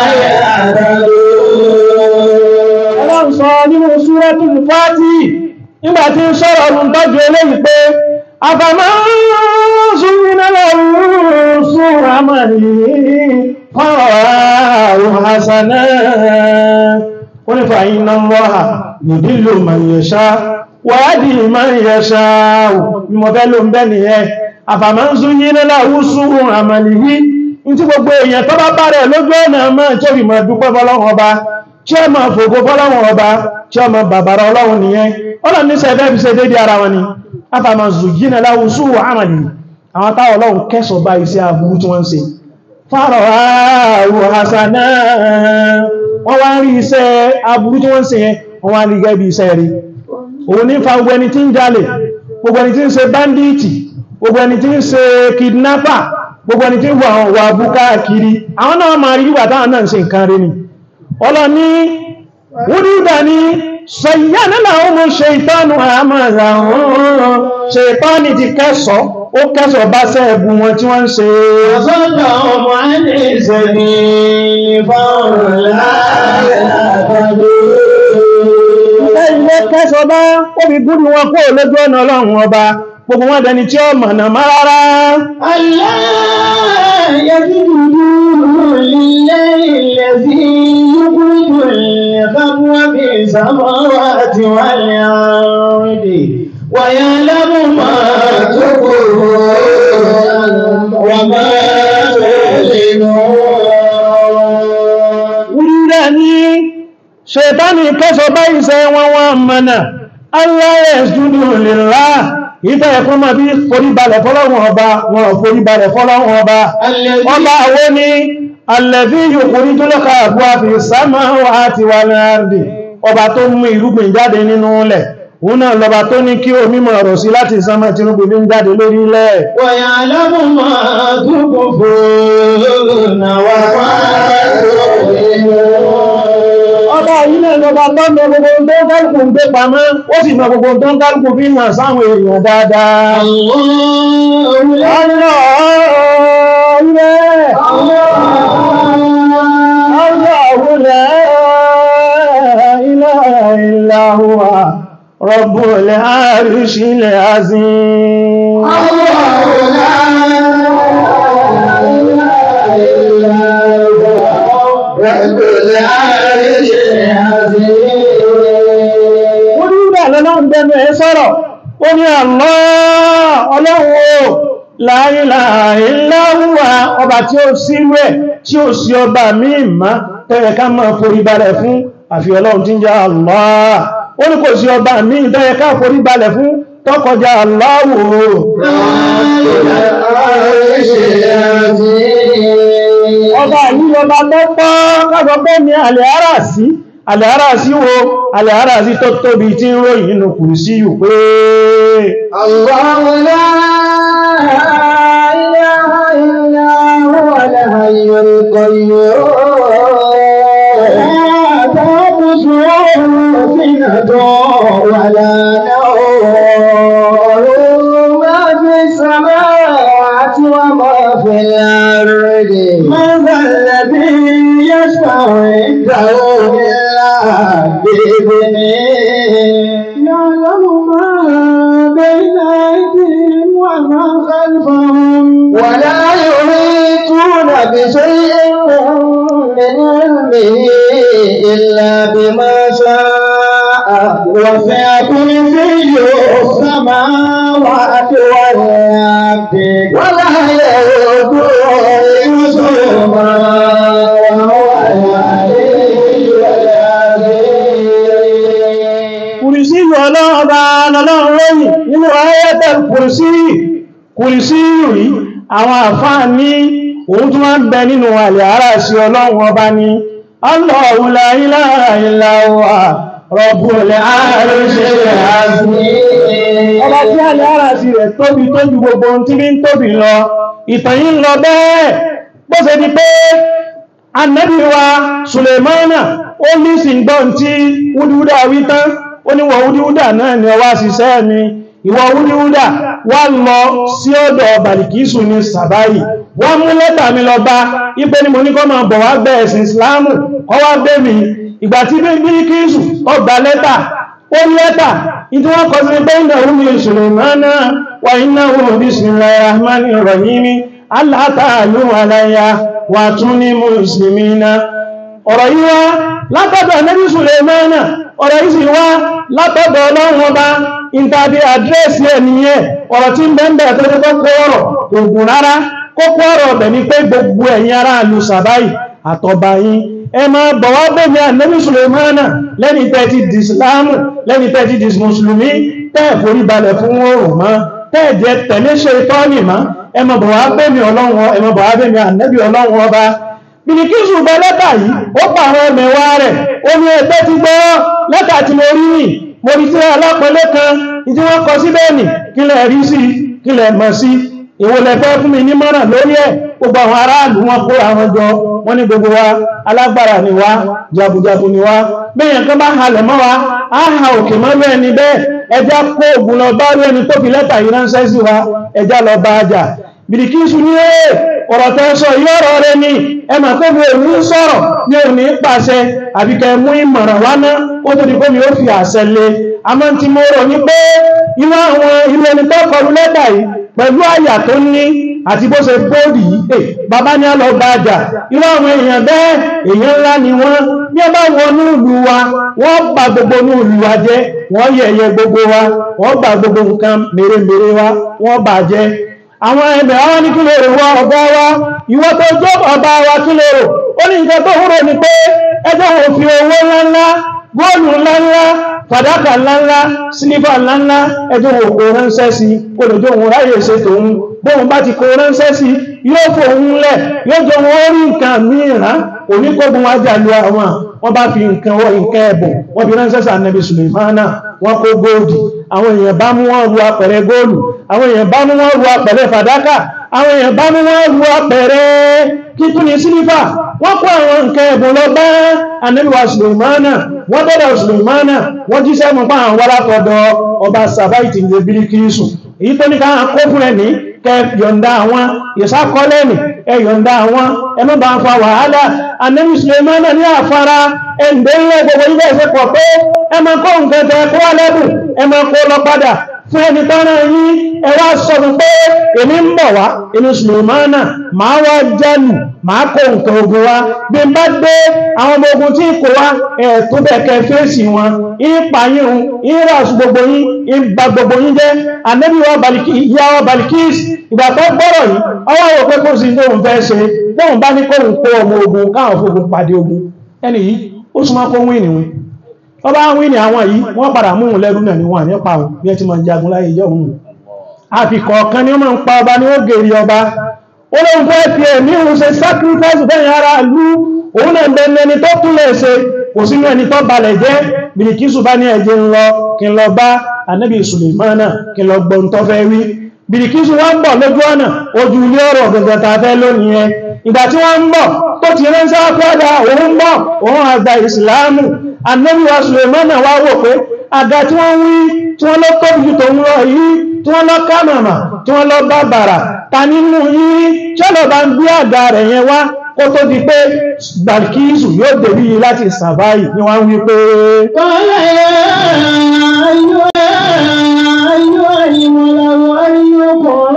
يهتدون ọlọ́run sọ nínú Suratul Fati nígbà tí ń sọ̀rọ̀ ọdún tọ́jú eléyìí pé àfàmọ́ súnmínà lọ́rùn súnra mọ̀ ní fọ́ọ̀rọ̀ hasana ó ní fàyín náà lọ́ha yudillu man yasha wa yahdi man yasha bí mo fẹ́ ló ń bẹ́ nìyẹn àfàmọ́ súnmínà lọ́rùn súnra mọ̀ nìyí ní tí gbogbo èèyàn tó bá bá rẹ̀ lójú ọ̀nà mọ́ tó fi mọ̀ dúpẹ́ fọlọ́run ọba tí ó máa fògo fọ́lọ́wọ̀n ọba tí ó máa bàbára ọlọ́run nìyẹn ọlọ́run ní sẹ́fẹ́ fi ṣe dédé ara wọn ni afàmà zùgínà láwùsù àmàlì àwọn táwọn ọlọ́run kẹsọ̀ bá iṣẹ́ aburú tí wọ́n ń ṣe fárọ̀ ààrù hasana wọ́n wá ń rí iṣẹ́ aburú tí wọ́n ń ṣe yẹn wọ́n wá ń rí gẹ́gẹ́ bí iṣẹ́ rí òun ní fa gbogbo ẹni tí ń jalè gbogbo ẹni tí ń ṣe banditi gbogbo ẹni tí ń ṣe kidnapper gbogbo ẹni tí ń wà wà búkáàkiri àwọn náà máa rí wà táwọn náà ń ṣe nǹkan rí ni ọlọ́ni wúrídà ní ṣayyánà láwọn mú ṣe ìtọ́nù àmàrà ọ̀rọ̀ ṣe ìtọ́nì ti kẹsọ̀ ó kẹsọ̀ bá sẹ́ẹ̀bù wọn tí wọ́n ń ṣe فصدهم عن السبيل فهم لا يهتدون ilé kẹsọ̀ bá ó fi gúrù wọn kó lójú ọ̀nà ọlọ́run ọba gbogbo wọn dẹni tí ó mọ̀nà má rárá ألا يسجدوا لله الذي يخرج الخبو في السماوات والأرض ويعلم ما تكفرون وما تعلنون wúrídà ní ṣètánì kẹsọ̀ bá iṣẹ́ wọn wọn mọ̀nà aláyẹ̀ ṣúdù lèlá ìfẹ́ ẹ̀kọ́ máa bí foríbalẹ̀ fọ́lọ́wọ́n ọba wọn ò foríbalẹ̀ fọ́lọ́wọ́n ọba ọba àwọ́ ní alẹ́bí yòkúrí tó lọ́ka àbúwá fi sámà àti wà láàrùdì ọba tó mú irúgbìn jáde nínú ilẹ̀ òun náà lọba tó ní kí omi mọ̀ ọ̀rọ̀ sí láti sánmà tí irúgbìn ń jáde lórí ilẹ̀ ويعلم ما تكفرون وما تعلنون ọba yìí náà lọba tó mọ gbogbo tó ń kálùkù ń gbé pamọ́ ó sì mọ gbogbo tó ń kálùkù fi hàn sáwọn èèyàn dáadáa الله لا Allah ilẹ̀ Allahu la ilaha illa huwa Rabbul arshil azim ó ní ìgbà lọ́lọ́run bẹnu ẹ sọ̀rọ̀ ó ní Allah ọlọ́run o la ilaha illa huwa ọba tí ó sí rẹ̀ tí ó sí ọba míì má tẹ́rẹ ká máa forí balẹ̀ fún àfi ọlọ́run tí ń jẹ́ Allah ó ní kò sí ọba míì tẹ́rẹ ká forí balẹ̀ fún tọ́kọjá Allahu ọba yìí ọba tó pọ́ káfọ́ pé ní àlẹ́ ara sí àlẹ́ ara sí wo àlẹ́ ara sí tó tóbi tí ń ròyìn nínú kùrù sí yù pé الله لا إله إلا هو الحي القيوم لا تأخذه سنة ولا نوم ما في السماوات وما في الأرض من ذا الذي يشفع عنده إلا بإذنه يعلم ما بين أيديهم وما خلفهم ولا يحيطون بشيء علمه إلا بما شاء وسع كرسيه السماوات والأرض ولا يؤوده حفظهما وهو العلي العظيم kùrìsí yìí ọlọ́run bá lọ́lọ́run lẹ́yìn nínú ayẹ́tẹ̀ kùrìsí kùrìsí yìí àwọn àfáà ní òun tún wá ń bẹ nínú àlè ara sí ọlọ́run ọba ní Allahu la ilaha illa huwa Rabbul arshil azim ọba tí àlè ara sí rẹ̀ tóbi tó ju gbogbo ohun tí bí ń tóbi lọ ìtàn yìí ń lọ bẹ́ẹ̀ bó ṣe di pé Ànábì wa Sùlèmánà ó ní sí gbọ́n tí wúdúwúdà wí tán ó ní wọ̀ wúdúwúdà náà ni ọwá ṣiṣẹ́ mi ìwọ̀ wúdúwúdà wá lọ sí ọ̀dọ̀ Bàlìkísù ní Sàbáyì wọ́n mú lẹ́tà mi lọ bá ipé ni mo ní kọ́ máa bọ̀ wá gbẹ̀ ẹ̀sìn Ìsìláàmù kọ́ wá gbé mi ìgbà tí Bàlìkísù ó gba lẹ́tà ó ní lẹ́tà ìtí wọ́n kọ sí pé ìnà òun ni Sùlèmánà wà iná òun bismillahir rahmanir rahim Allah ta'alu alayya wà tún ní muslimina ọ̀rọ̀ yìí wá látọ̀dọ̀ Ànábì Sùlèmánà ọ̀rọ̀ yìí sì wá látọ̀dọ̀ ọlọ́run ọba ìtàdé àdírẹ́sì ẹniyẹn ọ̀rọ̀ tí ń bẹ́ẹ̀ tó tó kó ọ̀rọ̀ kò gùn rárá kókó ọ̀rọ̀ ọ̀bẹ̀ ní pé gbogbo ẹ̀yin ará ìlú sàbáyì àtọ̀bà yín ẹ máa bọ̀ wá bẹ̀mí Ànábì Sùlèmánà lẹ́ni tẹ́tí dìsìláàmù lẹ́ni tẹ́tí dìsìmùsùlùmí tẹ́ẹ̀ forí balẹ̀ fún oòrùn mọ́ tẹ́ẹ̀ jẹ́ tẹ̀lé ṣe tọ́ọ̀nì mọ́ ẹ máa bọ̀ wá bẹ̀mí ọlọ́run ẹ máa bọ̀ wá bẹ̀mí Ànábì ọlọ́run ọba bìnìkísù gba lẹ́tà yìí ó pa àwọn ẹmẹ̀wà rẹ̀ ó ní ẹgbẹ́ ti gbọ́ lẹ́tà tí mo rí nì mo rí tí alápẹ̀lẹ́ kan ìdí wọ́n kọ sí bẹ́ẹ̀nì kí lẹ rí sí kí lẹ mọ̀ sí ìwò lẹ́fẹ́ fún mi ní mọ́ràn lórí ẹ̀ gbogbo àwọn aráàlú wọn kó àwọn jọ wọ́n ní gbogbo wa alágbára ni wá jagunjagun ni wá bẹ́yàn kan bá halẹ̀ mọ́ wa á ha òkè mọ́ lú ẹni bẹ́ẹ̀ ẹjá kó ògùn lọ bá rí ẹni tó fi lẹ́tà yìí ránṣẹ́ sí wa ẹjá lọ bá ajá bìrìkísù ní ẹ̀ ọ̀rọ̀ tẹ́ sọ yọ́rọ̀ rẹ ní ẹmà tó bí òní sọ̀rọ̀ ní òní pàṣẹ àbíkẹ mú ìmọ̀ràn wá ná ó tó di pé mi ó fi àṣẹ lé a máa ti mọ́ rọ̀ ní pé inú àwọn ilé ẹni tó kọlu lẹ́tà yìí pẹ̀lú àyà tó ní àti bó ṣe bóòdì yìí pé bàbá ní àlọ́ bá jà irú àwọn èèyàn bẹ́ẹ̀ èèyàn ńlá ni wọ́n bí ẹ bá wọnú ìlú wa wọ́n bà gbogbo ní ìlú wa jẹ́ wọ́n yẹ̀yẹ́ gbogbo wa wọ́n bà gbogbo nǹkan mèremère wa wọ́n bà jẹ́ àwọn ẹgbẹ̀ àwọn ní kí lè rò wọ ọ̀gá wa ìwọ tó jọ ọba wa kí lè rò ó ní nǹkan tó húrò ní pé ẹjọ́ wọn fi owó ńláńlá góòlù ńláńlá fàdákà ńláńlá sílífà ńláńlá ẹjọ́ wọn kò ránṣẹ́ sí olùjọ òun ráyè ṣe tòun bóun bá ti kó ránṣẹ́ sí yóò fòun lẹ̀ yóò jọ wọn rí nǹkan mìíràn oníkógun wájà lu àwọn wọ́n bá fi nǹkan wọ nǹkan ẹ̀bùn wọ́n fi ránṣẹ́ sí ànẹ́bí Sùlèmánà wọ́n kó góòdì àwọn èèyàn bá mú wọn ru apẹ̀rẹ̀ góòlù àwọn èèyàn bá mú wọn ru apẹ̀rẹ̀ fàdákà àwọn èèyàn bá mú wọn ru apẹ̀rẹ̀ kíkún ní sílífà wọ́n kó àwọn nǹkan ẹ̀bùn lọ bá ànẹ́bí wa Sùlèmánà wọ́n dọ́dọ̀ Sùlèmánà wọ́n jíṣẹ́ mú pa àwọn wọ́lápọ̀dọ̀ ọba sàbáìtì ní Bílíkísù èyí tó ní ká kó fún ẹni kẹ yọ̀ǹda àwọn ìsákọ́lẹ́nì ẹ yọ̀ǹda àwọn ẹmọ́ bá ń fa wàhálà anẹ́bí Sùlèmánà ní àfara ẹ̀ǹdẹ́ ilẹ̀ gbogbo ilẹ̀ ẹ̀ṣẹ́ pọ̀ pé ẹmọ kó nǹkan tẹ kó wá lẹ́bù ẹmọ kó lọ padà fún ẹni tọ́rọ yí ẹwà sọ̀rọ̀ pé èmi ń bọ̀ wá inú Sùlèmánà máa wá jẹ́nu máa kó nǹkan ogun wá bí n bá gbé àwọn ọmọ ogun tí kò wá ẹ̀ tó bẹ̀kẹ́ fèsì wọn ìpàyín ìràṣù gbogbo yín ìgbà gbogbo yín jẹ́ ànẹ́bí wa Balikis ìgbà tó gbọ́rọ̀ yìí ọwọ́ àwọn pé kó sí tóun fẹ́ ṣe tóun bá ní kóun kó ọmọ ogun káwọn fógun pàdé ogun ẹni yìí ó súnmọ́ kó wíìnì wọn wọ́n bá wíìnì àwọn yìí wọ́n padà mú un lẹ́rú náà ní wọn nípa wọn bí ẹ ti máa jagun láyé ìjọ òun àfikọ̀ọ̀kan ni ó máa ń pa ọba ní ó gèrè ọba ó lóun fẹ́ fi ẹ̀mí òun ṣe sacrifice fẹ́yìn ara ìlú òun náà bẹ̀rẹ̀ ẹni tó tún lè ṣe kò sínú ẹni tó balẹ̀ jẹ́ Bìlìkísù bá ní ẹjẹ́ ń lọ kí n lọ bá Ànábì Sùlèmánà kí n lọ gbọ́n tó fẹ́ wí Bìlìkísù wọ́n ń bọ̀ lójú ọ̀nà ojú ilé ọ̀rọ̀ gẹ̀gẹ̀ ta fẹ́ lónìí ẹ ìgbà tí wọ́n ń bọ̀ tó ti ránṣẹ́ pẹ́dà òun ń bọ̀ òun àgbà ìsìláàmù Ànábì wa Sùlèmánà wá wò pé àga tí wọ́n wí tí wọ́n lọ tóbi jù tòun lọ yìí tí wọ́n lọ kámàmà tí wọ́n lọ bá bàrà ta nínú yìí tí ó lọ bá ń gbé àga rẹ̀ yẹn wá kó tó di pé Bàlkísù yóò dèbí láti sàbáyì ni wọ́n wí pé Qala ya ayyuha al-mala'u ayyukum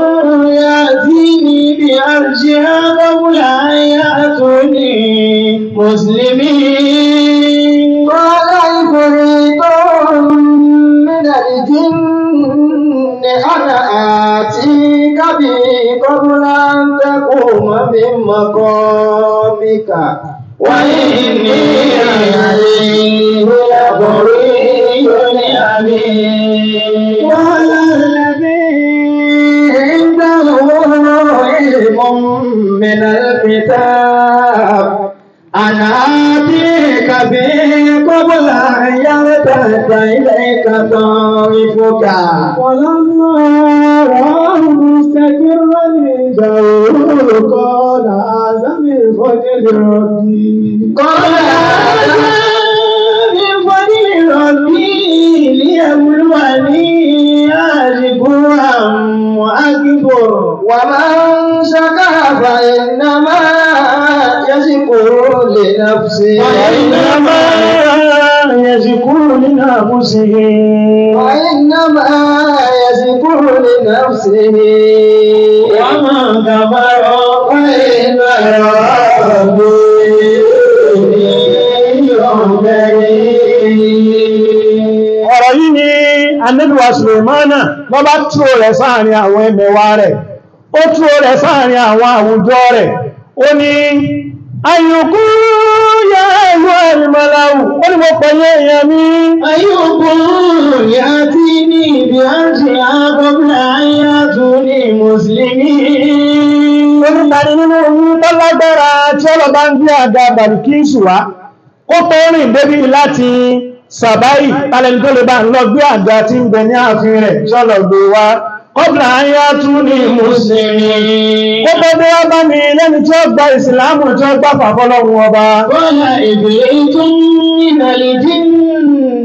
ya'tini bi arshiha qabla an ya'tuni muslimin ربي قال عفريت من الجن أنا آتيك به قبل أن تقوم من مقامك وإني عليه لقوي أمين قال الذي عنده علم من الكتاب أنا آتيك به قبل أن يرتد إليك طرفك ولما رآه مستقرا عنده قال هذا من فضل ربي قال هذا من فضل ربي ليبلوني أشكر أم أكفر ومن شكر فإنما يشكر لنفسه وإنما يشكر لنفسه وإنما يشكر لنفسه ومن كفر فإن ربي ọ̀rọ̀ yìí ni anẹ́bíwá Sùlèmánà lọ bá túrò rẹ̀ sáàrin àwọn ẹmẹ̀wà rẹ̀ ó túrò rẹ̀ sáàrin àwọn àwùjọ rẹ̀ ó ní ayùkú yá ẹ̀yọ́ ẹ̀rìmọ̀láwù ó ní mo pẹ̀lú èèyàn mi أيكم يأتيني بأرجها قبل أن يأتوني مسلمين onítàrí nínú oyún tó lágbára tí ọlọ́bá ń gbé àga bàrùkíṣù wá ó tó rìn débí láti sàbáyì tálẹ́ni tó lè bá ń lọ gbé àga tí ń bẹ ní ààfin rẹ̀ sọ́lọ̀ gbé wá kọ́bùnà ayá tún ní mùsùlùmí ó tó dé wá bá mi lẹ́ni tí ó gba ìsìlámù tí ó gbà fàfọ́lọ́run ọba قال إبريت من الجن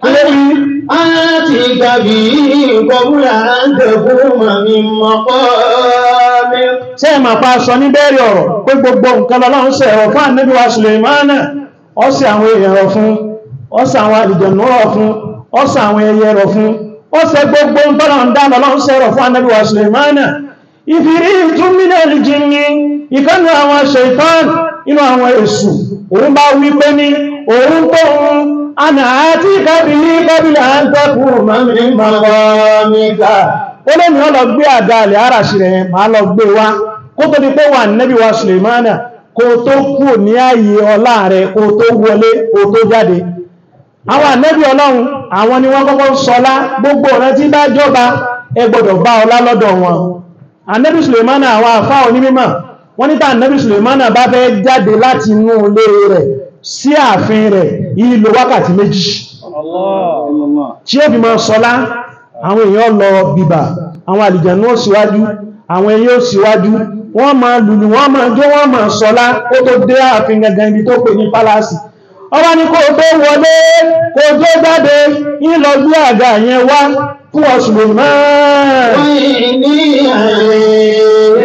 آتيك به قبل أن تقوم من مقامك ṣé ẹ máa pa sọ ní bẹ́ẹ̀rẹ̀ ọ̀rọ̀ pé gbogbo nǹkan lọ́lọ́run ṣe ẹ̀rọ fún ànábì wa Sùlèmánà ó ṣe àwọn èèyàn rọ̀ fún ó ṣe àwọn àlùjànnú rọ̀ fún ó ṣe àwọn ẹyẹ rọ̀ fún ó ṣe gbogbo ń tọ́lọ̀ ń dá lọ́lọ́run ṣe ẹ̀rọ fún ànábì wa Sùlèmánà ìfìrí ìtúnmínà ìjìnní ìkánú àwọn ṣèitán inú àwọn èṣù òun bá wí pé ní òun tó ń àná àti kábìlì kábìlì à ń tẹ́kù mọ́mí mọ́míkà ó lè ní ọ lọ gbé àga àlẹ́ àràṣì rẹ̀ máa lọ gbé wá kó tó di pé wà nẹ́bí wa Sùlèmánà kó tó kú ní ààyè ọlá rẹ̀ kó tó wọlé kó tó jáde àwọn ànẹ́bí ọlọ́run àwọn ni wọ́n kọ́kọ́ sọlá gbogbo ọ̀rẹ́ tí bá jọba ẹ gbọ́dọ̀ bá ọlá lọ́dọ̀ wọn ànẹ́bí Sùlèmánà àwọn àfá onímímọ̀ wọ́n níta ànẹ́bí Sùlèmánà bá fẹ́ jáde láti inú ilé rẹ̀ sí ààfin rẹ̀ ìlò wákàtí méjì tí ó fi mọ́ sọlá àwọn èèyàn lọ bìbà àwọn àlìjànú ó síwájú àwọn ẹyẹ ó síwájú wọ́n máa lùlù wọ́n máa jó wọ́n máa sọlá ó tó dé ààfin gangan ibi tó pè ní pálásì ọba ní kó tó wọlé kó tó jáde ìlọ gbé àga yẹn wá fún ọ̀sùn náà وإني عليه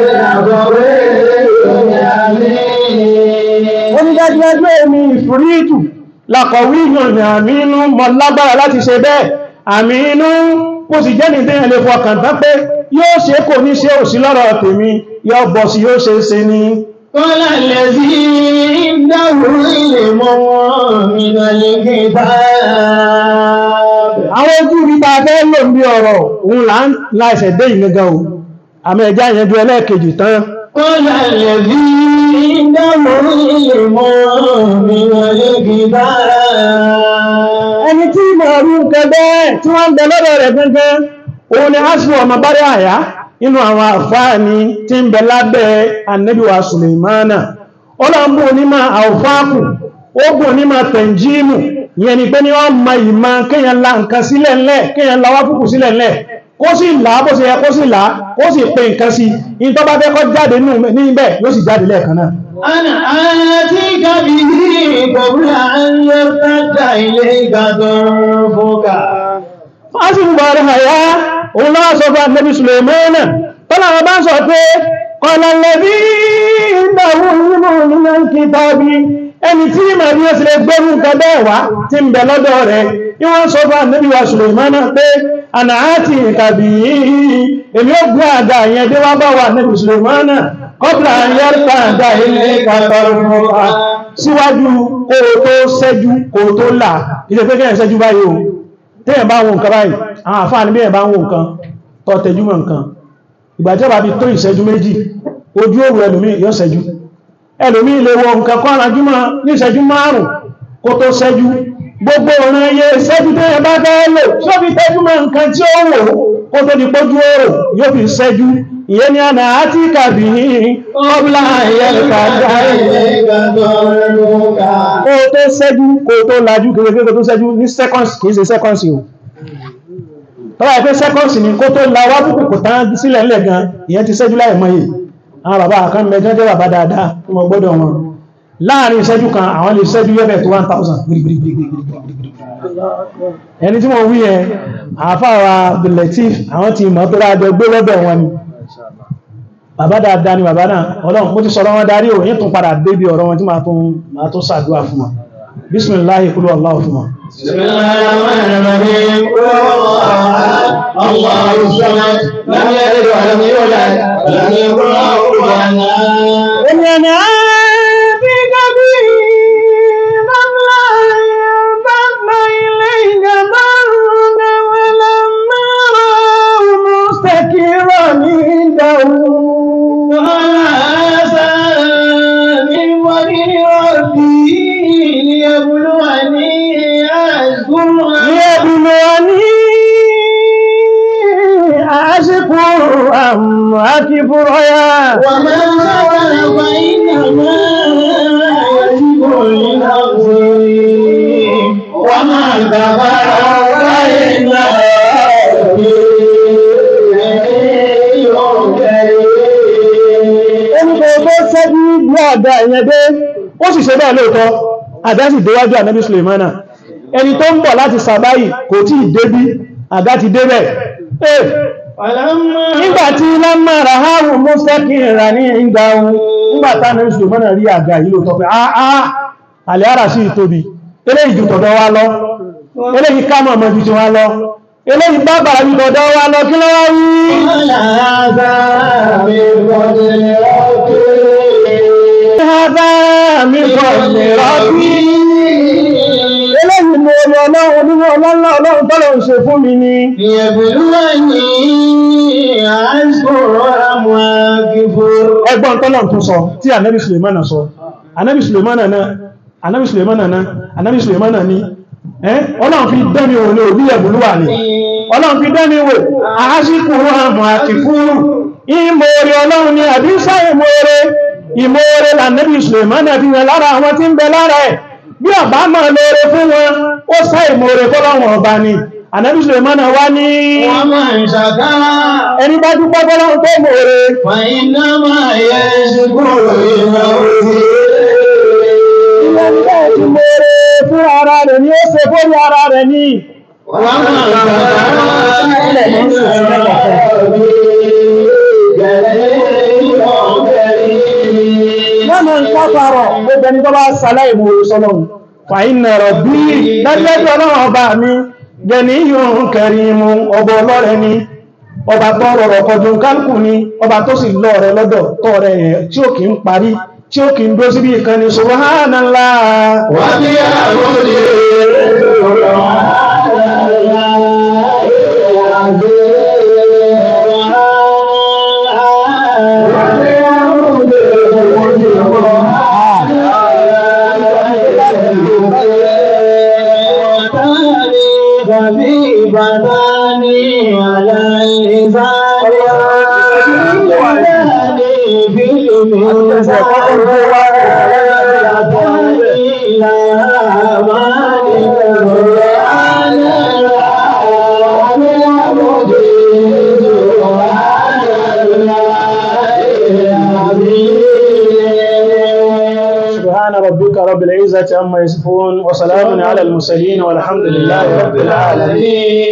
ó ní dájúdájú èmi ìfúrítù làkọ̀wé ìyànjú àmínú mọ̀ lágbára láti ṣe bẹ́ẹ̀ àmínú kò sì jẹ́ nìdí ẹ̀lẹ́ fọkàn tán pé yóò ṣe kò ní ṣe òsì lọ́rọ̀ tèmi yóò bọ̀ sí yóò ṣe é ṣe ní قال الذي عنده علم من الكتاب àwọn ojú ibi ta fẹ́ lò ní ọ̀rọ̀ òun là ń láìsẹ̀ dé ìgangan o àmì ẹ̀já ìyẹnjú ẹlẹ́ẹ̀kejì tán قال الذي عنده علم من الكتاب ẹni tí ìmọ̀ ọ̀rú nǹkan bẹ́ẹ̀ tí wọ́n ń bẹ lọ́dọ̀ rẹ̀ gangan òun ni asù ọmọ bárí àyá inú àwọn àfáà ni tí ń bẹ lábẹ́ annabiwa Sùlèmánà ọlọ́mbù onímọ̀ àwọ̀fáàkù ogun onímọ̀ tẹ̀njíìmù ìyẹn ni pé ní wọ́n ma ìmọ̀ kéèyàn la nǹkan sílẹ̀ ńlẹ̀ kéèyàn la wákùkù sílẹ̀ ńlẹ̀ kó sì là á bó ṣe yẹ kó sì là á kó sì pe nǹkan sí in tó bá fẹ́ kó jáde nínú níbẹ̀ yóò sì jáde lẹ́ẹ̀kan náà أنا آتيك به قبل أن يرتد إليك طرفك fásitì bọ̀rọ̀ àyá òun náà sọ fún ànẹ́bí Sùlèmánà tọ́lá wọn bá sọ pé kọlọ̀lẹ̀bí ìdáwó nínú nínú kìtàbí ẹni tí ma bí ó sì lè gbẹ́rù nǹkan bẹ́ẹ̀ wá tí ń bẹ lọ́dọ̀ rẹ̀ ní wọ́n sọ fún ànẹ́bí wa Sùlèmánà pé àná àti ìkàbí èmi ó gbé àga yẹn dé wá bá wà ànẹ́bí Sùlèmánà kọ́bìlà yẹ́rùkà àga ilé kàtàrù síwájú kó o tó ṣẹ́jú kó o tó là ìṣẹ́ pé kẹ́yàn ṣẹ́jú báyìí o téèyàn bá ń wo nǹkan báyìí àwọn àfáà ní bẹ́ẹ̀ bá ń wo nǹkan tó tẹjú mọ́ nǹkan ìgbà tí ó bá fi tó ìṣẹ́jú méjì ojú òwú ẹlòmí yóò ṣẹ́jú ẹlòmí lè wo nǹkan kọ́ alájúmọ́ ní ìṣẹ́jú márùn kó tó ṣẹ́jú gbogbo ọ̀rọ̀ ẹyẹ ṣẹ́jú téèyàn bá fẹ́ lò tí ó fi tẹ́jú mọ́ nǹkan tí ó wò kó tó di pójú òrò yóò fi ṣẹ́jú ìyẹn ni àná àti kàbí ọ̀bùlà ìyẹ́lẹ̀kà dáì kó tó ṣẹ́jú kó tó lajú kékeré kó tó ṣẹ́jú ní seconds kìí ṣe seconds o tọ́wọ́ ẹ̀fẹ́ seconds ni kó tó la wá púpù kò tán sílẹ̀ ńlẹ̀ gan ìyẹn ti ṣẹ́jú láì mọ́ yìí àwọn bàbá kan mẹ́jọ jẹ́ bàbá dáadáa tí wọ́n gbọ́dọ̀ wọn láàrin ìṣẹ́jú kan àwọn lè ṣẹ́jú yẹ́bẹ̀ tó 1000 ẹni tí wọ́n wí ẹ àfáwà Abdul-Latif àwọn ti mọ̀ tó rájọ gbé lọ́bẹ̀ wọn ni bàbá dáadáa ni bàbá náà ọlọ́run mo ti sọ̀rọ̀ wọn darí ò yín tún padà débi ọ̀rọ̀ wọn tí máa tún máa tún ṣàdúrà fún wọn bismillahi kúrò Allahu fún wọn بسم الله الرحمن الرحيم قل هو الله احد الله الصمد لم يلد ولم يولد ولم يكن له كفوا احد إننا بك بنا لا ينبغ إليك ضرك ولما رأوا مستكبرا عنده وهذا من وجه ربي ليبلوني أشكر ليبلوني أشكر أم أكفر يا ومن كفر فإنما يشكر لنفسه ومن كفر فإن Ẹnìkan tó ṣẹ́jú bí àdá ìyẹn dé, ó sì ṣe bẹ́ẹ̀ lóòtọ́, àdá sì déwájú ànábì Sulemana. Ẹni tó ń bọ̀ láti Sàbáyì kò tí ì débí, àdá ti débẹ̀. Eh, nígbàtí lámàrà háwù mọ́sẹ́kì rà ní ìgbà ohun, nígbàtá ànábì Sulemana rí àga yìí lóòtọ́ pé, "Ah, ah, àlẹ́ ara sí ìtóbi, eléyìí jù tọ̀dọ̀ wa lọ, eléyìí ká mọ̀ mọ̀ jù ti wa lọ, eléyìí bá bàrà jù tọ̀dọ̀ wa lọ, kí ló wá wí?" Hádá mi kọ̀ lè rọ́bí. Eléyìí mo rí ọlọ́run nínú ọlọ́lá ọlọ́run tọ́lọ̀ ń ṣe fún mi ni. Ẹgbọ́n tọ́lọ̀ tún sọ tí Ànábì Sùlèmánà sọ. Ànábì Sùlèmánà náà, Ànábì Sùlèmánà náà, Ànábì Sùlèmánà ní. Ẹ́ ọlọ́run fi dẹ́mi òun ní òbí ẹ̀bùlúwà ni. Ọlọ́run fi dẹ́mi wò, àásìkò àmọ̀ àti fúrù. Ìmòrè ọlọ́run ni àdísá ìmòrè. Ìmòrè lànẹ́bì Sùlèmánà fi hàn lára àwọn tí ń bẹ lára ẹ̀. Bí ọ̀bá mọ̀ lóore fún wọn, ó sá ìmòrè fọ́lọ́run ọba ni. Ànábì Sùlèmánà wá ní ẹni bá dúpọ́ fọ́lọ́run tó mòrè. فإنما يشكر لنفسه Ìwọ̀n ilẹ̀ ti mòrè fún ara rẹ̀ ni ó ṣe fórí ara rẹ̀ ni. ومن Wọ́n mọ̀ ń káfàrọ̀ gbogbo ẹni tó bá sàlẹ̀ ìmòrè sọ́lọ́run. Fàínà rọ̀ bí lẹ́gbẹ́jọ́ ọlọ́run ọba mi, gẹni yóò kẹrì mú ọba ọlọ́rẹ̀ ni, ọba tó rọrọ̀ kọjú kálùkù ni, ọba tó sì lọ rẹ lọ́dọ̀ tọ́ rẹ yẹn tí ó kì ń parí, tí ó kì ń dó síbí ìkan ni Subhanallah. سبحان ربك رب العزة عما يصفون وسلام على المرسلين والحمد لله رب العالمين